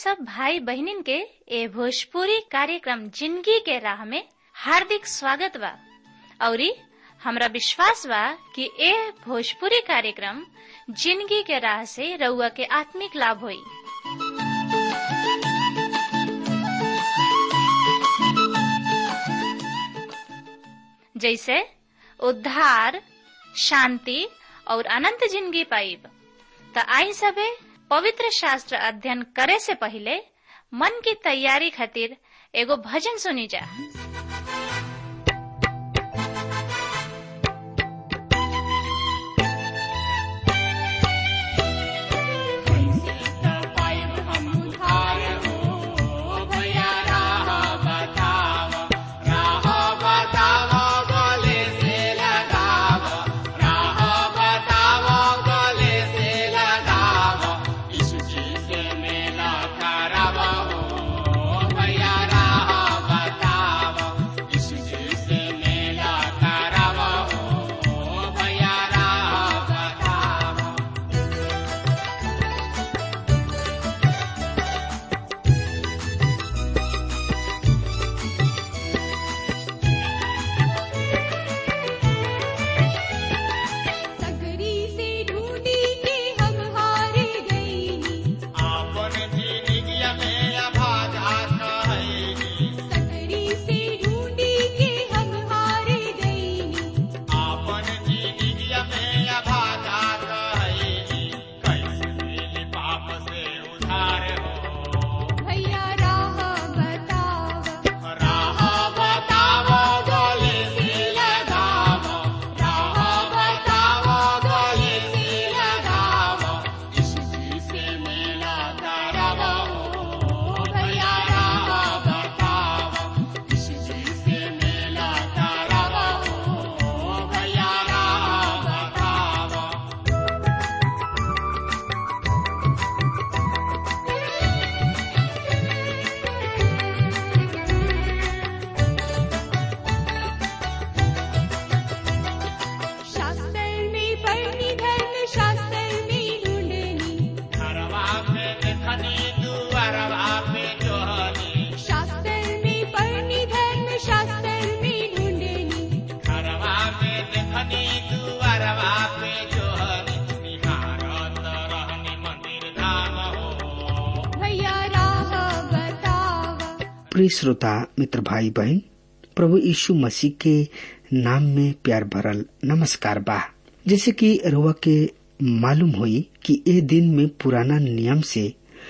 सब भाई बहनिन के ए भोजपुरी कार्यक्रम जिंदगी के राह में हार्दिक स्वागत बा औरी हमरा विश्वास बा कि ए भोजपुरी कार्यक्रम जिंदगी के राह से रउआ के आत्मिक लाभ होई जैसे उद्धार शांति और अनंत जिंदगी पाइब त आई सबे पवित्र शास्त्र अध्ययन करे से पहले मन की तैयारी खातिर एगो भजन सुनी जा प्रिय श्रोता मित्र भाई बहन प्रभु यीशु मसीह के नाम में प्यार भरल नमस्कार बा जैसे कि रुआ के मालूम हुई कि ए दिन में पुराना नियम से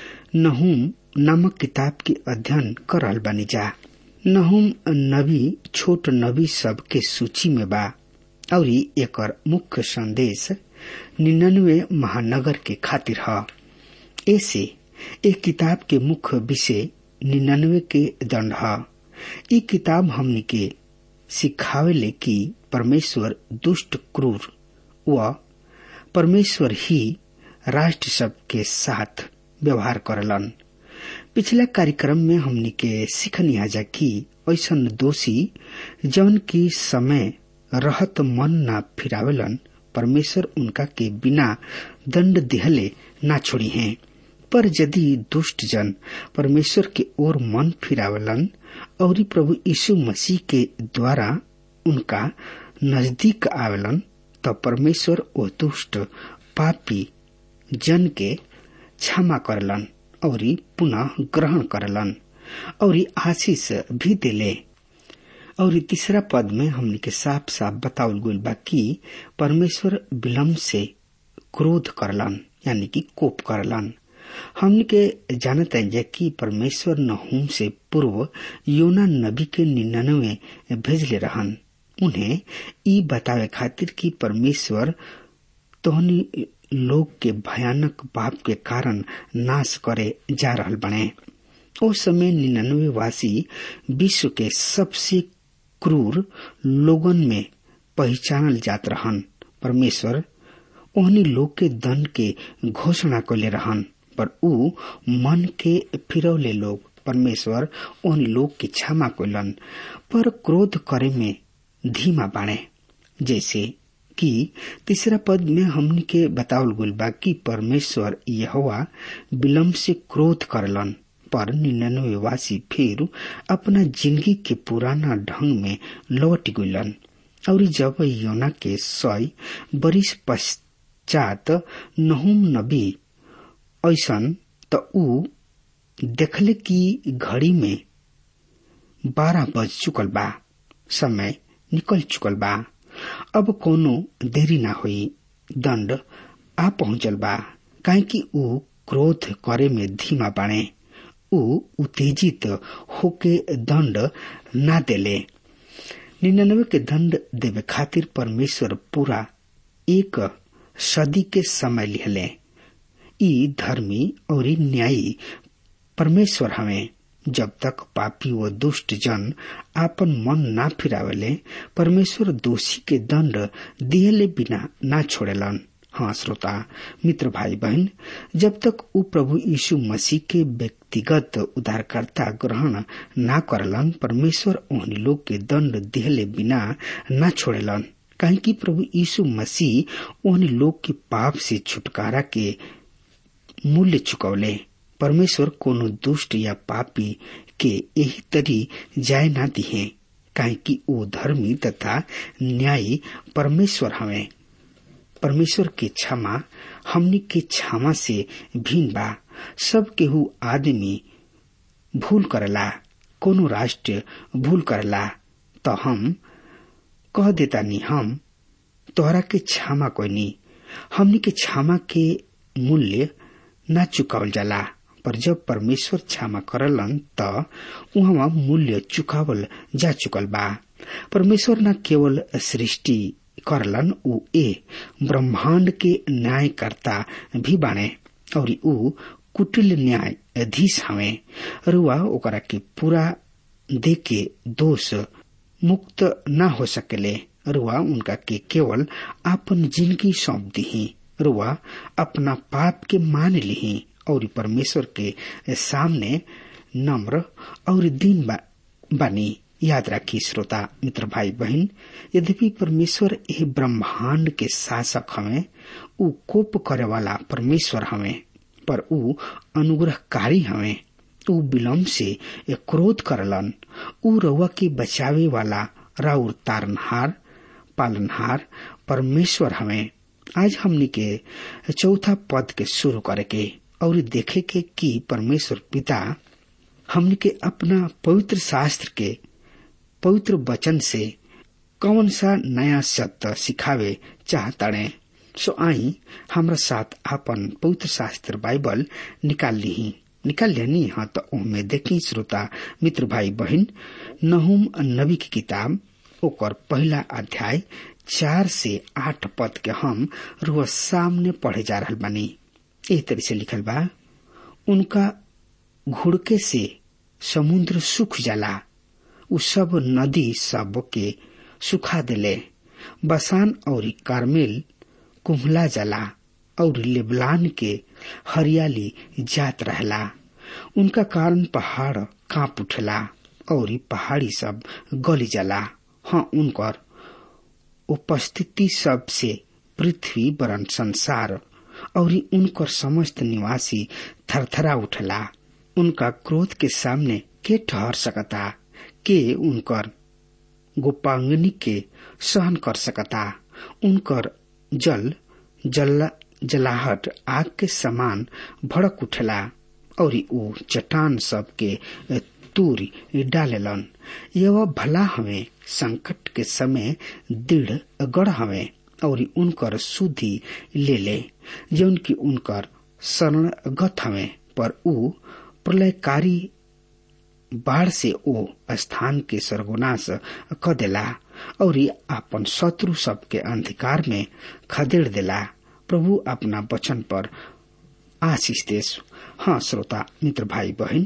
नहुम नामक किताब के अध्ययन करल बनी जा नहुम नबी छोट नबी सब के सूची में बा और एकर मुख्य संदेश निन्यानवे महानगर के खातिर ह ऐसे एक किताब के मुख्य विषय निन्यानवे के दंड ह ई किताब हमनी के सिखावेले कि परमेश्वर दुष्ट क्रूर व परमेश्वर ही राष्ट्र सब के साथ व्यवहार करलन पिछला कार्यक्रम में हमनी के सीखनी जा कि ऐसा दोषी जौन की समय रहत मन न फिरावेलन परमेश्वर उनका के बिना दंड दिहले ना छोड़ी हैं पर यदि दुष्ट जन परमेश्वर के ओर मन फिरावलन और प्रभु यीशु मसीह के द्वारा उनका नजदीक आवेलन तब परमेश्वर ओ दुष्ट पापी जन के क्षमा करलन और पुनः ग्रहण करलन और आशीष भी दिले और तीसरा पद में हमने के साफ साफ बतावल गई बा कि परमेश्वर विलम्ब से क्रोध करलन यानी कि कोप करलन हमने के जानते हैं कि परमेश्वर नहूम से पूर्व योना नबी के निन्यानवे भेजले रहन उन्हें ई बतावे खातिर कि परमेश्वर तोहनी लोग के भयानक पाप के कारण नाश करे जा रहल बने उस समय निन्यानवे वासी विश्व के सबसे क्रूर लोगन में पहचानल जात रहन परमेश्वर ओहनी लोग के दंड के घोषणा कले रहन पर ऊ मन के फिरौले लोग परमेश्वर उन लोग की क्षमा कलन पर क्रोध करे में धीमा बाणे जैसे कि तीसरा पद में हमन के बतावल गुल बा कि परमेश्वर यहोवा विलम्ब से क्रोध करलन पर निन्यानवे वासी फिर अपना जिंदगी के पुराना ढंग में लौट गलन और जब योना के सय बरिस पश्चात नहुम नबी ऐसन त ऊ देखले कि घड़ी में बारह बज चुकल बा समय निकल चुकल बा अब कोनो देरी ना हुई दंड आ पहुंचल बा काहे कि ऊ क्रोध करे में धीमा बाणे ऊ उत्तेजित होके दंड ना देले निन्यानवे के दंड देवे खातिर परमेश्वर पूरा एक सदी के समय लिहले ई धर्मी और न्यायी परमेश्वर हमें जब तक पापी व दुष्ट जन आपन मन ना फिरावेले परमेश्वर दोषी के दंड दियले बिना ना छोड़ेलन हाँ श्रोता मित्र भाई बहन जब तक ऊ प्रभु यीशु मसीह के व्यक्तिगत उद्धारकर्ता ग्रहण ना करलन परमेश्वर ओहनी लोग के दंड दिहले बिना ना छोड़ेलन काहे कि प्रभु यीशु मसीह ओहनी लोग के पाप से छुटकारा के मूल्य चुकौले परमेश्वर कोनो दुष्ट या पापी के यही तरी जाय ना दिहे काहे कि वो धर्मी तथा न्यायी परमेश्वर हमें परमेश्वर के क्षमा हमनी के क्षमा से भिन्न बा सब केहू आदमी भूल करला कोनो राष्ट्र भूल करला तो हम कह देता नी हम तोहरा के क्षमा कोई हमनी के क्षमा के मूल्य न चुकावल जाला पर जब परमेश्वर क्षमा करलन त उहाँ मूल्य चुकावल जा चुकल बा परमेश्वर न केवल सृष्टि करलन ऊ ए ब्रह्मांड के न्यायकर्ता भी बाणे और ऊ कुटिल न्यायाधीश हवे रुआ ओकरा के पूरा दे के दोष मुक्त न हो सकेले रुआ उनका के केवल आपन जिंदगी सौंप दी रुआ अपना पाप के मान ली और परमेश्वर के सामने नम्र और दीन बा, बनी याद रखी श्रोता मित्र भाई बहन यद्यपि परमेश्वर यह ब्रह्मांड के शासक हमें ऊ कोप करे वाला परमेश्वर हमें पर ऊ अनुग्रहकारी हमें ऊ विलम्ब से क्रोध करलन ऊ रउआ के बचावे वाला राउर तारनहार पालनहार परमेश्वर हमें आज हमनी के चौथा पद के शुरू करे के और देखे के कि परमेश्वर पिता हमनी के अपना पवित्र शास्त्र के पवित्र वचन से कौन सा नया सत्य सिखावे चाहताड़े सो आई हमरा साथ आपन पवित्र शास्त्र बाइबल निकाल ली निकाल लेनी हाँ तो उनमें देखी श्रोता मित्र भाई बहन नहुम नबी की किताब ओकर पहला अध्याय चार से आठ पद के हम रोज सामने पढ़े जा रहा बानी एह तरह से लिखल बा उनका घुड़के से समुद्र सुख जाला उ सब नदी सब के सुखा देले बसान और कार्मेल कुम्हला जाला और लेबलान के हरियाली जात रहला उनका कारण पहाड़ कांप उठला और पहाड़ी सब गली जाला हाँ उनकर उपस्थिति सब से पृथ्वी वरन संसार और उनकर समस्त निवासी थरथरा उठला उनका क्रोध के सामने के ठहर सकता के उनकर गोपांगनी के सहन कर सकता उनकर जल जल जलाहट आग के समान भड़क उठला और ऊ चट्टान सब के तूरी डालेलन यह भला हमें संकट के समय दृढ़ गढ़ हमें और उनकर सुधि ले ले जौन की उनकर शरण गत हमें पर ऊ प्रलयकारी बाढ़ से ओ स्थान के सर्वनाश क देला और आपन शत्रु सब के अंधकार में खदेड़ देला प्रभु अपना वचन पर आशीष देश हाँ श्रोता मित्र भाई बहन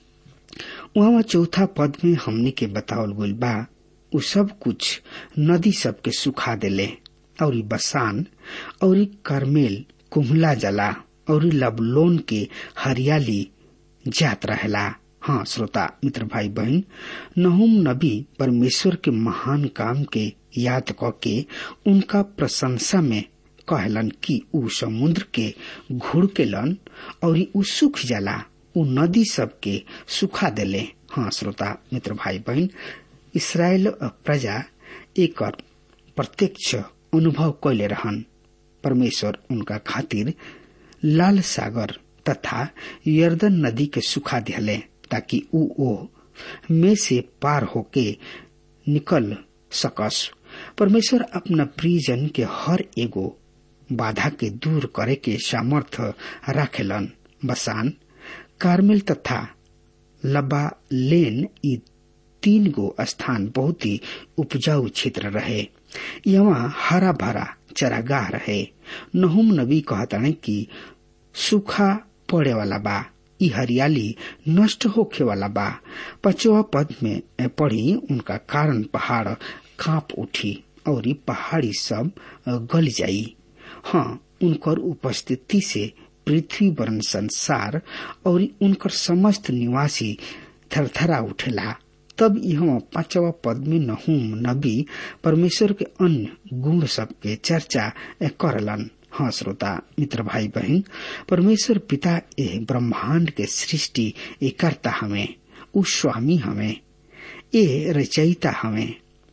वहाँ चौथा पद में हमने के बतावल गई बा उ सब कुछ नदी सब के सुखा देले और बसान और करमेल कुम्हला जला और लबलोन के हरियाली जात रहेला हाँ श्रोता मित्र भाई बहन नहुम नबी परमेश्वर के महान काम के याद क के उनका प्रशंसा में कहलन कि ऊ समुद्र के घुड़ के लन और ऊ सुख जाला उ नदी सबके सुखा देले हाँ श्रोता मित्र भाई बहन इसराइल प्रजा एक प्रत्यक्ष अनुभव कैले रहन परमेश्वर उनका खातिर लाल सागर तथा यर्दन नदी के सुखा दिले ताकि उ ओ में से पार होके निकल सकस परमेश्वर अपना प्रियजन के हर एगो बाधा के दूर करे के सामर्थ्य राखेलन बसान कार्मेल तथा लबा लेन ई तीन गो स्थान बहुत ही उपजाऊ क्षेत्र रहे यहाँ हरा भरा चरागाह रहे नहुम नबी कहताने कि सूखा पड़े वाला बा ई हरियाली नष्ट होखे वाला बा पचवा पद में पड़ी उनका कारण पहाड़ कांप उठी और पहाड़ी सब गल जाई हाँ उनकर उपस्थिति से पृथ्वी वर्ण संसार और उनकर समस्त निवासी थरथरा उठेला तब यह पांचवा पद में नहूम नबी परमेश्वर के अन्य गुण सब के चर्चा करलन हाँ श्रोता मित्र भाई बहन परमेश्वर पिता ए ब्रह्मांड के सृष्टि ए करता हमें उ स्वामी हमें ए रचयिता हमें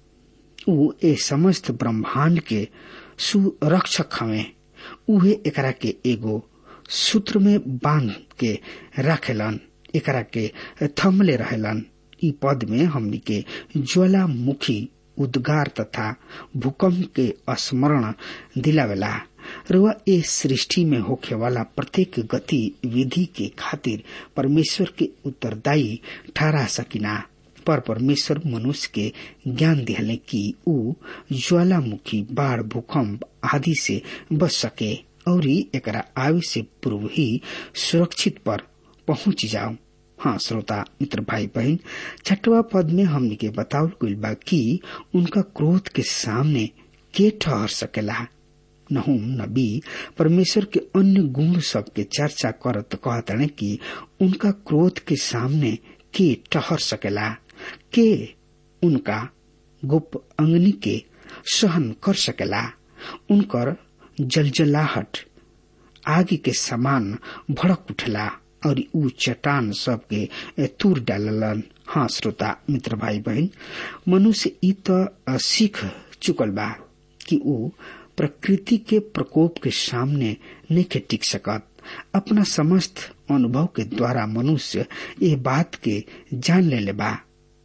उ ए समस्त ब्रह्मांड के सुरक्षक हमें उहे एकरा के एगो सूत्र में बांध के रखेलन एकरा के थमले रहेलन ई पद में हमनी के ज्वालामुखी उद्गार तथा भूकंप के स्मरण दिलावेला रुआ ए सृष्टि में होखे वाला प्रत्येक गति विधि के खातिर परमेश्वर के उत्तरदायी ठहरा सकिना पर परमेश्वर मनुष्य के ज्ञान दिहले कि ऊ ज्वालामुखी बाढ़ भूकंप आदि से बच सके और एकरा आयु से पूर्व ही सुरक्षित पर पहुंच जाओ हाँ श्रोता मित्र भाई बहन छठवा पद में हमने के बतावल गइल बा कि उनका क्रोध के सामने के ठहर सकेला नहुम नबी परमेश्वर के अन्य गुण सब के चर्चा करत कहतने कि उनका क्रोध के सामने के ठहर सकेला के उनका गुप अंगनी के सहन कर सकेला उनकर जलजलाहट आगे के समान भड़क उठला और ऊ चट्टान सबके तूर डाललन हाँ श्रोता मित्र भाई बहन मनुष्य ई तो सीख चुकल बा कि ऊ प्रकृति के प्रकोप के सामने नहीं टिक सकत अपना समस्त अनुभव के द्वारा मनुष्य ये बात के जान ले ले बा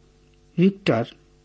विक्टर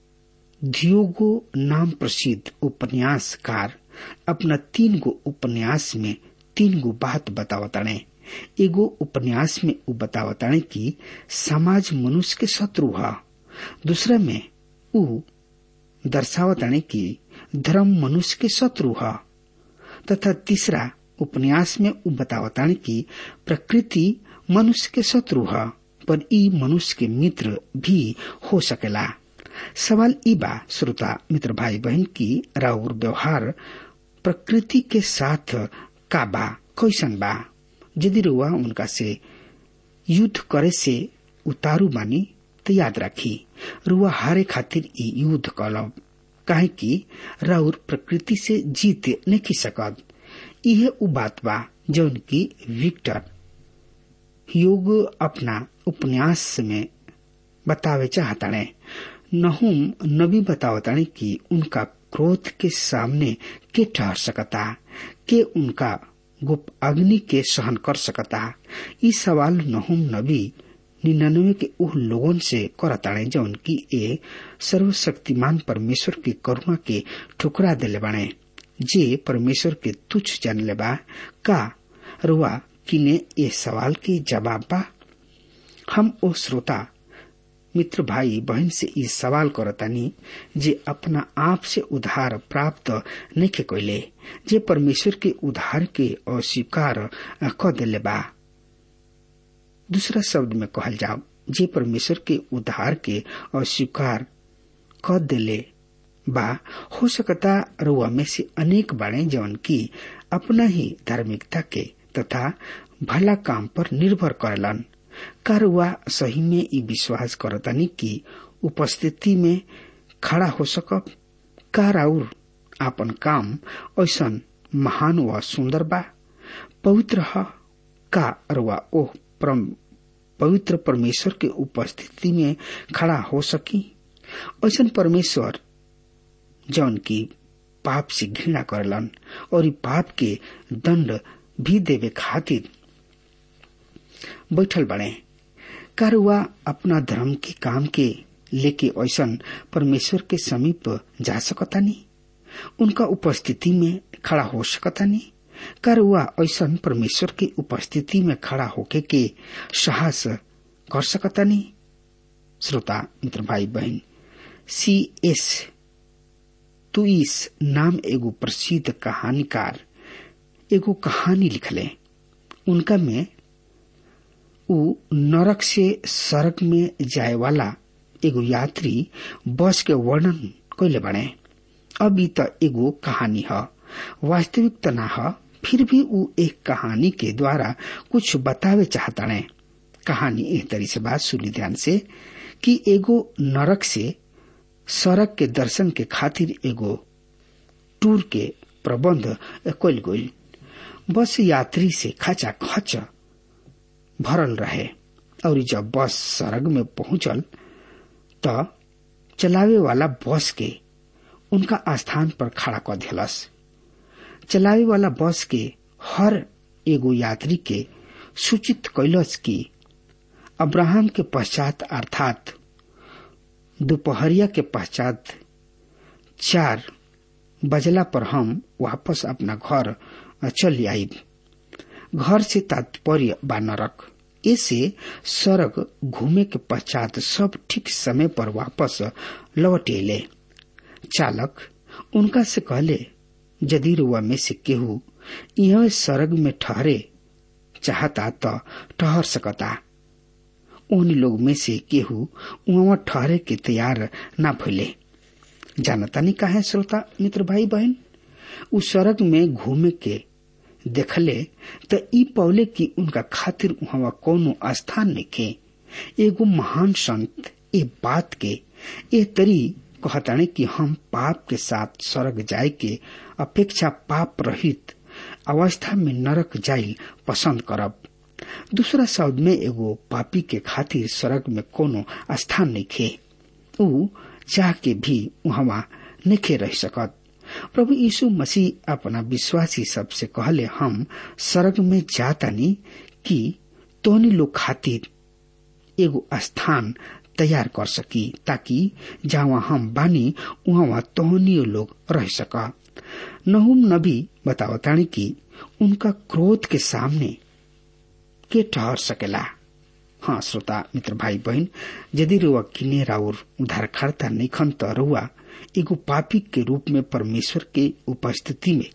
धियोगो नाम प्रसिद्ध उपन्यासकार अपना तीन गो उपन्यास में तीन गो बात बतावताने एगो उपन्यास में उ बतावताने कि समाज मनुष्य के शत्रु है दूसरा में उ दर्शावताने कि धर्म मनुष्य के शत्रु है तथा तीसरा उपन्यास में उ बतावताने कि प्रकृति मनुष्य के शत्रु है पर ई मनुष्य के मित्र भी हो सकेला सवाल ई बा श्रोता मित्र भाई बहन की राउर व्यवहार प्रकृति के साथ का बा कैसन बा यदि रुआ उनका से युद्ध करे से उतारू मानी तो याद रखी रुआ हारे खातिर ई युद्ध कलब काहे कि राउर प्रकृति से जीत नहीं सकत यह उ बात बा जौन की विक्टर योग अपना उपन्यास में बतावे चाहताने नहुम नबी बतावताने कि उनका क्रोध के सामने के ठहर सकता के उनका गुप अग्नि के सहन कर सकता ई सवाल नहुम नबी निन्यानवे के उह लोगन से करताड़े जौन की ए सर्वशक्तिमान परमेश्वर की करुणा के ठुकरा दिले बाणे जे परमेश्वर के तुच्छ जान ले बा का रुआ किने ए सवाल के जवाब बा हम ओ श्रोता मित्र भाई बहन से ई सवाल करतानी जे अपना आप से उधार प्राप्त नहीं के कोयले जे परमेश्वर के उधार के अस्वीकार क दिले बा दूसरा शब्द में कहल जाओ जे परमेश्वर के उधार के अस्वीकार क दिले बा हो सकता रुआ में से अनेक बाड़े जवन की अपना ही धार्मिकता के तथा भला काम पर निर्भर करलन का रुआ सही में ई विश्वास करतानी की उपस्थिति में खड़ा हो सकब का राउर आपन काम ऐसन महान व सुंदर बा पवित्र ह का रुआ ओह परम पवित्र परमेश्वर के उपस्थिति में खड़ा हो सकी ऐसा परमेश्वर जौन की पाप से घृणा करलन और पाप के दंड भी देवे खातिर बैठल बने कर वह अपना धर्म के काम के लेके ऐसा परमेश्वर के समीप जा सकता नहीं उनका उपस्थिति में खड़ा हो सकता नहीं कर वह ऐसा परमेश्वर की उपस्थिति में खड़ा होके के साहस कर सकता नहीं श्रोता मित्र भाई बहन सी एस तुइस नाम एगो प्रसिद्ध कहानीकार एगो कहानी लिखले उनका में उ नरक से सड़क में जाए वाला एगो यात्री बस के वर्णन कैले बने अभी त एगो कहानी है वास्तविक त ना है फिर भी उ एक कहानी के द्वारा कुछ बतावे चाहता ने कहानी एह तरी से बात सुनी ध्यान से कि एगो नरक से सड़क के दर्शन के खातिर एगो टूर के प्रबंध कल गई बस यात्री से खचा खच भरल रहे और जब बस सड़क में पहुंचल त चलावे वाला बस के उनका स्थान पर खड़ा कर दिलस चलावे वाला बस के हर एगो यात्री के सूचित कैलस कि अब्राहम के पश्चात अर्थात दोपहरिया के पश्चात चार बजला पर हम वापस अपना घर चल आईब घर से तात्पर्य बा नरक ऐसे सड़क घूमे के पश्चात सब ठीक समय पर वापस लौट अले चालक उनका से कहले यदि रुआ में से केहू यह सड़क में ठहरे चाहता तो ठहर सकता उन लोग में से केहू वहां ठहरे के तैयार ना भइले जानता नहीं कहा श्रोता मित्र भाई बहन उ सड़क में घूमे के देखले त ई पौले की उनका खातिर वहां कोनो स्थान में के एगो महान संत ए बात के ए तरी कहताने कि हम पाप के साथ स्वर्ग जाए के अपेक्षा पाप रहित अवस्था में नरक जाइल पसंद करब दूसरा शब्द में एगो पापी के खातिर स्वर्ग में कोनो स्थान नहीं खे ऊ चाह के भी वहां नहीं रह सकत प्रभु यीशु मसीह अपना विश्वासी सबसे कहले हम स्वर्ग में जातानी कि तोहनी लोग खातिर एगो स्थान तैयार कर सकी ताकि जहाँ हम बानी वहाँ तोहनी लोग रह सका नहुम नबी बतावतानी कि उनका क्रोध के सामने के ठहर सकेला हाँ श्रोता मित्र भाई बहन यदि रुआ किने राउर उद्धारकर्ता निखन त रुआ एगो पापी के रूप में परमेश्वर के उपस्थिति में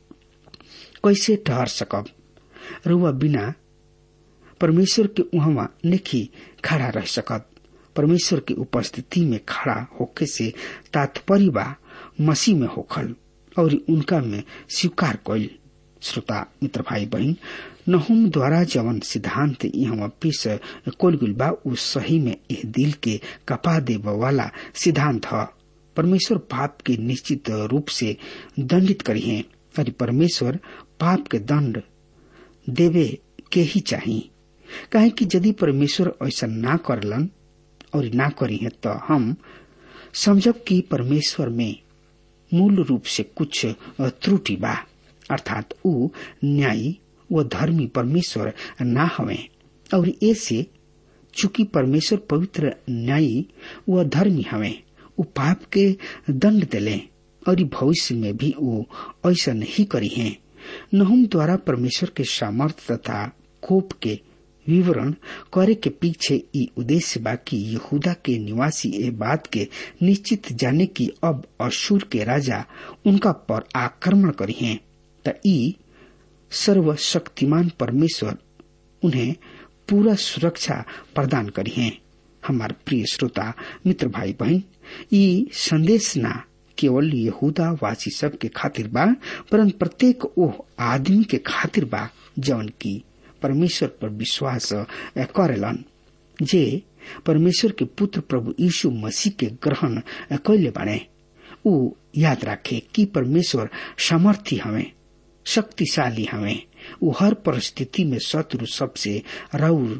कैसे ठहर सकब रुआ बिना परमेश्वर के वहां नहीं खड़ा रह सकत परमेश्वर की उपस्थिति में खड़ा होके से तात्पर्य बा मसीह में होखल और उनका में स्वीकार कैल श्रोता मित्र भाई बहन नहुम द्वारा जवन सिद्धांत यहाँ पेश कोल गुल बा उ सही में एह दिल के कपा देव वाला सिद्धांत है परमेश्वर पाप के निश्चित रूप से दंडित करी है और परमेश्वर पाप के दंड देवे के ही चाहिए कहे कि यदि परमेश्वर ऐसा ना करलन और ना करी है तो हम समझब कि परमेश्वर में मूल रूप से कुछ त्रुटि बा अर्थात ऊ न्यायी व धर्मी परमेश्वर ना हवे और ऐसे चूंकि परमेश्वर पवित्र न्यायी व धर्मी हवे ऊ पाप के दंड दिले और भविष्य में भी वो ऐसा नहीं करी है नहुम द्वारा परमेश्वर के सामर्थ्य तथा कोप के विवरण करे के पीछे ई उद्देश्य बा कि यहूदा के निवासी ए बात के निश्चित जाने की अब अशुर के राजा उनका पर आक्रमण करी हैं त ई सर्वशक्तिमान परमेश्वर उन्हें पूरा सुरक्षा प्रदान करी हैं हमार प्रिय श्रोता मित्र भाई बहन ई संदेश ना केवल यहूदा वासी सब के खातिर बा परंतु प्रत्येक ओह आदमी के खातिर बा जौन की परमेश्वर पर विश्वास करेलन जे परमेश्वर के पुत्र प्रभु यीशु मसीह के ग्रहण कैले बने ऊ याद रखे कि परमेश्वर सामर्थ्य हमें शक्तिशाली हमें ऊ हर परिस्थिति में शत्रु सबसे राउर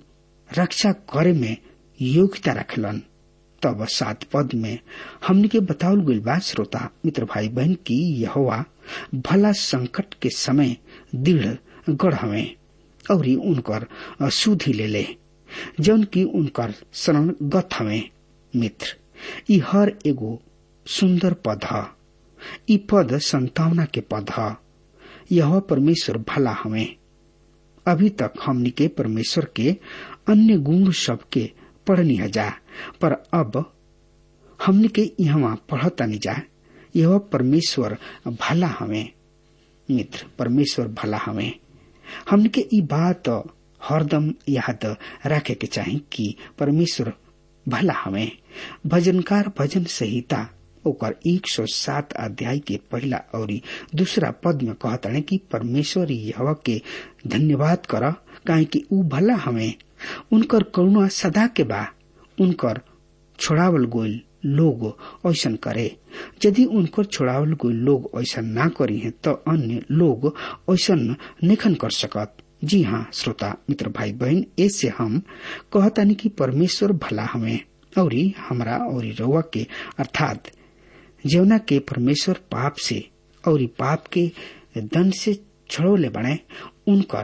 रक्षा करे में योग्यता रखलन तब सात पद में हमने के बतावल गइल बा श्रोता मित्र भाई बहन की यहोवा भला संकट के समय दृढ़ गढ़ हवे और उनकर सुधि ले ले जौन की उनकर शरण गत हवे मित्र ई हर एगो सुंदर पद ह ई पद संतावना के पद ह यह परमेश्वर भला हवे अभी तक हमनी के परमेश्वर के अन्य गुण सबके पढ़नी जा पर अब हमने के यहाँ पढ़तानी जा यह परमेश्वर भला हवे मित्र परमेश्वर भला हवे हमने के ई बात हरदम याद रखे के चाही कि परमेश्वर भला हवे भजनकार भजन संहिता ओकर 107 अध्याय के पहला और दूसरा पद में कहता कि परमेश्वर यह के धन्यवाद कर काहे कि ऊ भला हमें उनकर करुणा सदा के बा उनकर छोड़ावल गोल लोग ऐसा करे यदि उनकर छोड़ावल गोल लोग ऐसा ना करी है तो अन्य लोग ऐसा निखन कर सकत जी हाँ श्रोता मित्र भाई बहन ऐसे हम कहतानी कि परमेश्वर भला हमें और हमरा और रउआ के अर्थात जौना के परमेश्वर पाप से और पाप के दंड से छड़ोले बने उनकर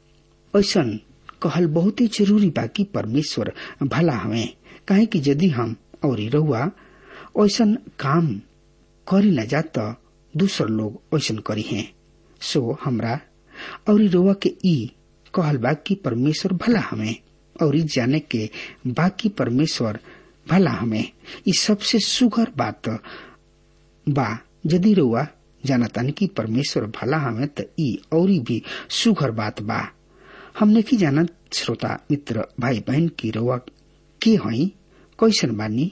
ऐसा कहल बहुत ही जरूरी बा कि परमेश्वर भला हवे काहे कि यदि हम और रउआ ऐसा काम करी न जा तो दूसर लोग ऐसा करी हैं सो हमरा और रउआ के ई कहल बा कि परमेश्वर भला हमें और जाने के बाकी परमेश्वर भला हमें ई सबसे सुघर बात बा यदि रउआ जानतानी कि परमेश्वर भला हमें त ई और भी सुघर बात बा हमने की जानत श्रोता मित्र भाई बहन की रउआ के हई कैसन बानी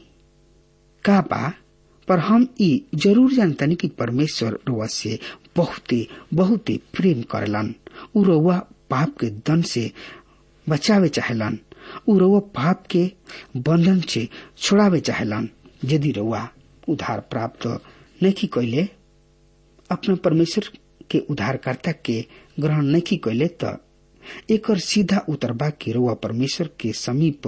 का बा पर हम ई जरूर जानतानी कि परमेश्वर रउआ से बहुते बहुते प्रेम करलन उ रउआ पाप के दंड से बचावे चाहेलन उ रउआ पाप के बंधन से छोड़ावे चाहेलन यदि रउआ उधार प्राप्त नहीं कैले अपना परमेश्वर के उद्धारकर्ता के ग्रहण नहीं कैले त एकर सीधा उतरबा के रुआ परमेश्वर के समीप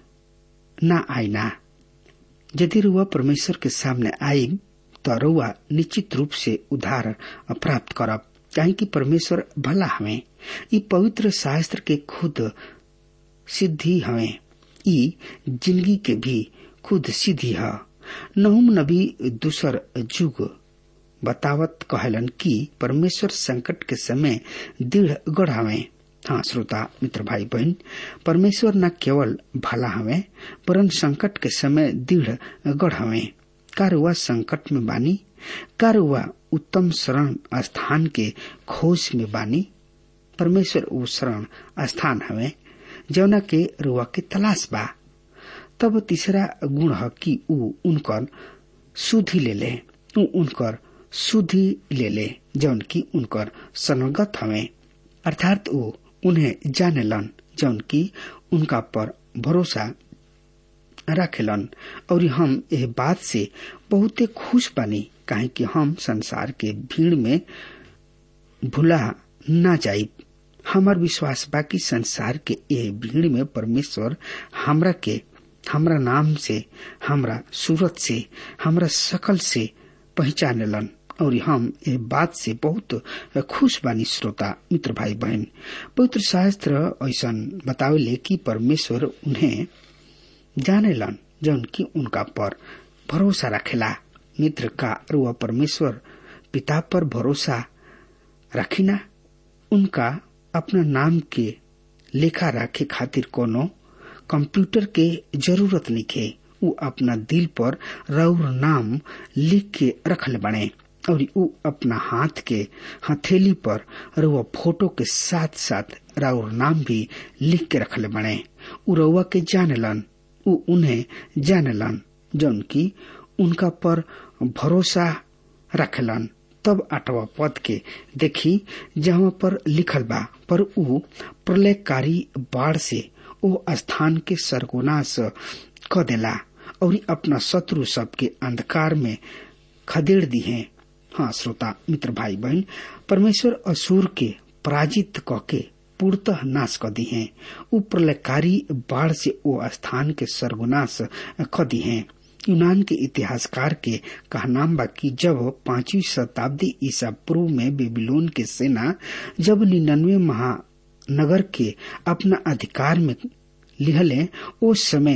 न आईना यदि रुआ परमेश्वर के सामने आई तो रुआ निश्चित रूप से उद्धार प्राप्त करब चाहे कि परमेश्वर भला हमें ई पवित्र शास्त्र के खुद सिद्धि हमें ई जिंदगी के भी खुद सिद्धि है नहुम नबी दूसर जुग बतावत कहलन कि परमेश्वर संकट के समय दृढ़ गढ़ हमें हाँ श्रोता मित्र भाई बहन परमेश्वर न केवल भला हमें वरन संकट के समय दृढ़ गढ़ हमें कारुआ संकट में बानी कारुआ उत्तम शरण स्थान के खोज में बानी परमेश्वर वो शरण स्थान हमें जौना के रुआ के तलाश बा तब तीसरा गुण है कि ऊ उनकर सुधि ले ले ऊ उनकर सुधि ले ले जौन की उनकर सनगत हमें अर्थात वो उन्हें जानेलन जौन की उनका पर भरोसा रखेलन और हम यह बात से बहुते खुश बनी काहे कि हम संसार के भीड़ में भुला ना जाई हमार विश्वास बा कि संसार के यह भीड़ में परमेश्वर हमरा के हमरा नाम से हमरा सूरत से हमरा शकल से पहचानेलन और हम ये बात से बहुत खुश बानी श्रोता मित्र भाई बहन पवित्र शास्त्र ऐसा बतावेले कि परमेश्वर उन्हें जानेलन जौन की उनका पर भरोसा रखेला मित्र का रुआ परमेश्वर पिता पर भरोसा रखिना उनका अपना नाम के लेखा रखे खातिर कोनो कंप्यूटर के जरूरत निके उ अपना दिल पर रौर नाम लिख के रखले बने और उ अपना हाथ के हथेली पर रउआ फोटो के साथ साथ राउर नाम भी लिख के रखले बने उ रउआ के जानलन उ उन्हें जानलन जौन की उनका पर भरोसा रखलन तब आठवा पद के देखी जहाँ पर लिखल बा पर उ प्रलयकारी बाढ़ से ओ स्थान के सर्गोनाश क देला और अपना शत्रु सबके अंधकार में खदेड़ दी है हाँ श्रोता मित्र भाई बहन परमेश्वर असुर के पराजित क के पूर्णतः नाश क दी है उ प्रलयकारी बाढ़ से ओ स्थान के सर्वनाश क दी है यूनान के इतिहासकार के कहनाम बा कि जब पांचवी शताब्दी ईसा पूर्व में बेबीलोन के सेना जब निन्यानवे महानगर के अपना अधिकार में लिहले उस समय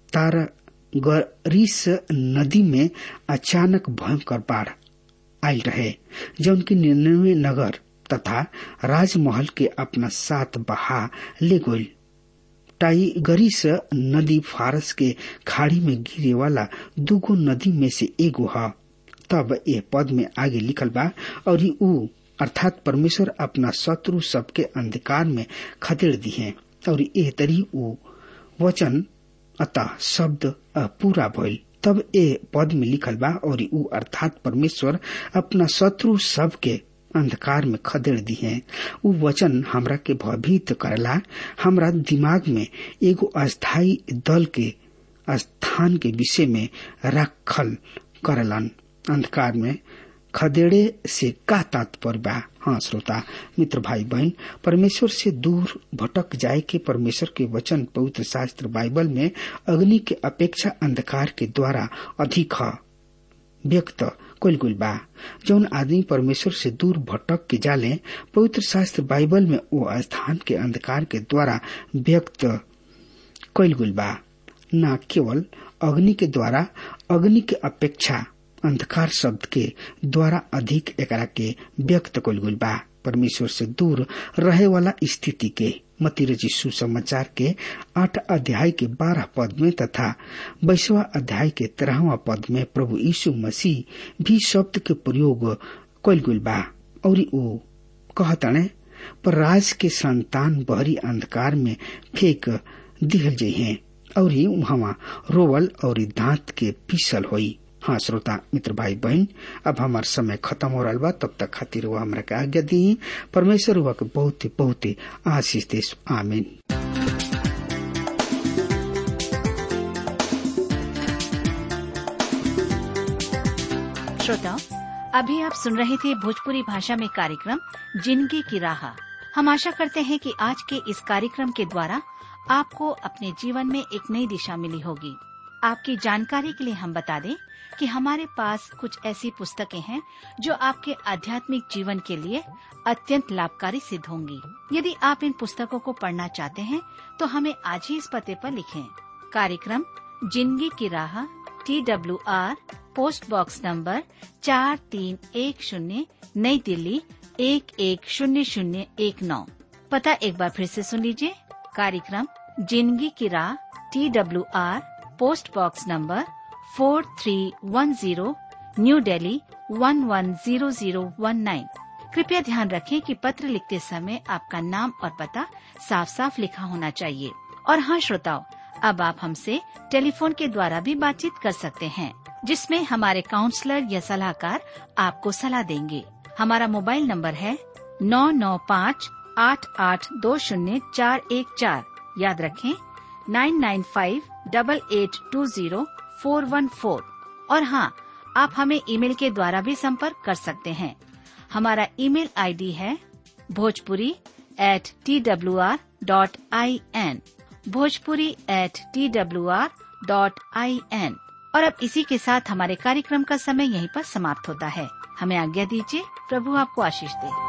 तारागरीस नदी में अचानक भयंकर बाढ़ आयल रहे जौन की निन्यानवे नगर तथा राजमहल के अपना साथ बहा ले गई टाइगरिस नदी फारस के खाड़ी में गिरे वाला दूगो नदी में से एगो है तब ये पद में आगे लिखल बा और ऊ अर्थात परमेश्वर अपना शत्रु सबके अंधकार में खदेड़ दी है और ए तरी ऊ वचन अतः शब्द पूरा भइल तब ए पद में लिखल बा और ऊ अर्थात परमेश्वर अपना शत्रु सबके अंधकार में खदेड़ दी है उ वचन हमरा के भयभीत करला हमरा दिमाग में एगो अस्थायी दल के स्थान के विषय में रखल करलन अंधकार में खदेड़े से का तात्पर्य बा हाँ श्रोता मित्र भाई बहन परमेश्वर से दूर भटक जाए के परमेश्वर के वचन पवित्र शास्त्र बाइबल में अग्नि के अपेक्षा अंधकार के द्वारा अधिक है व्यक्त कल गुल बा जौन आदमी परमेश्वर से दूर भटक के जाले पवित्र शास्त्र बाइबल में वो स्थान के अंधकार के द्वारा व्यक्त कल गुल बा न केवल अग्नि के द्वारा अग्नि के अपेक्षा अंधकार शब्द के द्वारा अधिक एकरा के व्यक्त कल गुल बा परमेश्वर से दूर रहे वाला स्थिति के मतिरजी सुसमाचार के आठ अध्याय के बारह पद में तथा बैसवा अध्याय के तेरहवा पद में प्रभु यीशु मसीह भी शब्द के प्रयोग कल गुल बा और वो कहतने पर राज के संतान बहरी अंधकार में फेंक दिहल जाइ हैं और वहां रोवल और दांत के पीसल होई हाँ श्रोता मित्र भाई बहन अब हमार समय खत्म हो रहा बा तब तक खातिर वो हमरा के आज्ञा दी परमेश्वर हुआ के बहुत ही बहुत ही आशीष देश आमीन श्रोताओं अभी आप सुन रहे थे भोजपुरी भाषा में कार्यक्रम जिंदगी की राह हम आशा करते हैं कि आज के इस कार्यक्रम के द्वारा आपको अपने जीवन में एक नई दिशा मिली होगी आपकी जानकारी के लिए हम बता दें कि हमारे पास कुछ ऐसी पुस्तकें हैं जो आपके आध्यात्मिक जीवन के लिए अत्यंत लाभकारी सिद्ध होंगी यदि आप इन पुस्तकों को पढ़ना चाहते हैं तो हमें आज ही इस पते पर लिखें कार्यक्रम जिंदगी की राह T W R post box number चार तीन एक शून्य नई दिल्ली एक एक शून्य शून्य एक नौ पता एक बार फिर से सुन लीजिए कार्यक्रम जिंदगी की राह T W R post box number four three one zero new Delhi one one zero zero one nine कृपया ध्यान रखें कि पत्र लिखते समय आपका नाम और पता साफ साफ लिखा होना चाहिए और हाँ श्रोताओं अब आप हमसे टेलीफोन के द्वारा भी बातचीत कर सकते हैं जिसमें हमारे काउंसलर या सलाहकार आपको सलाह देंगे हमारा मोबाइल नंबर है नौ नौ पाँच आठ आठ दो शून्य चार एक चार याद रखें nine nine five double eight two zero four one four और हाँ आप हमें ईमेल के द्वारा भी संपर्क कर सकते हैं हमारा ईमेल आईडी है Bhojpuri at T W R dot I N Bhojpuri at T W R dot I N और अब इसी के साथ हमारे कार्यक्रम का समय यहीं पर समाप्त होता है हमें आज्ञा दीजिए प्रभु आपको आशीष दे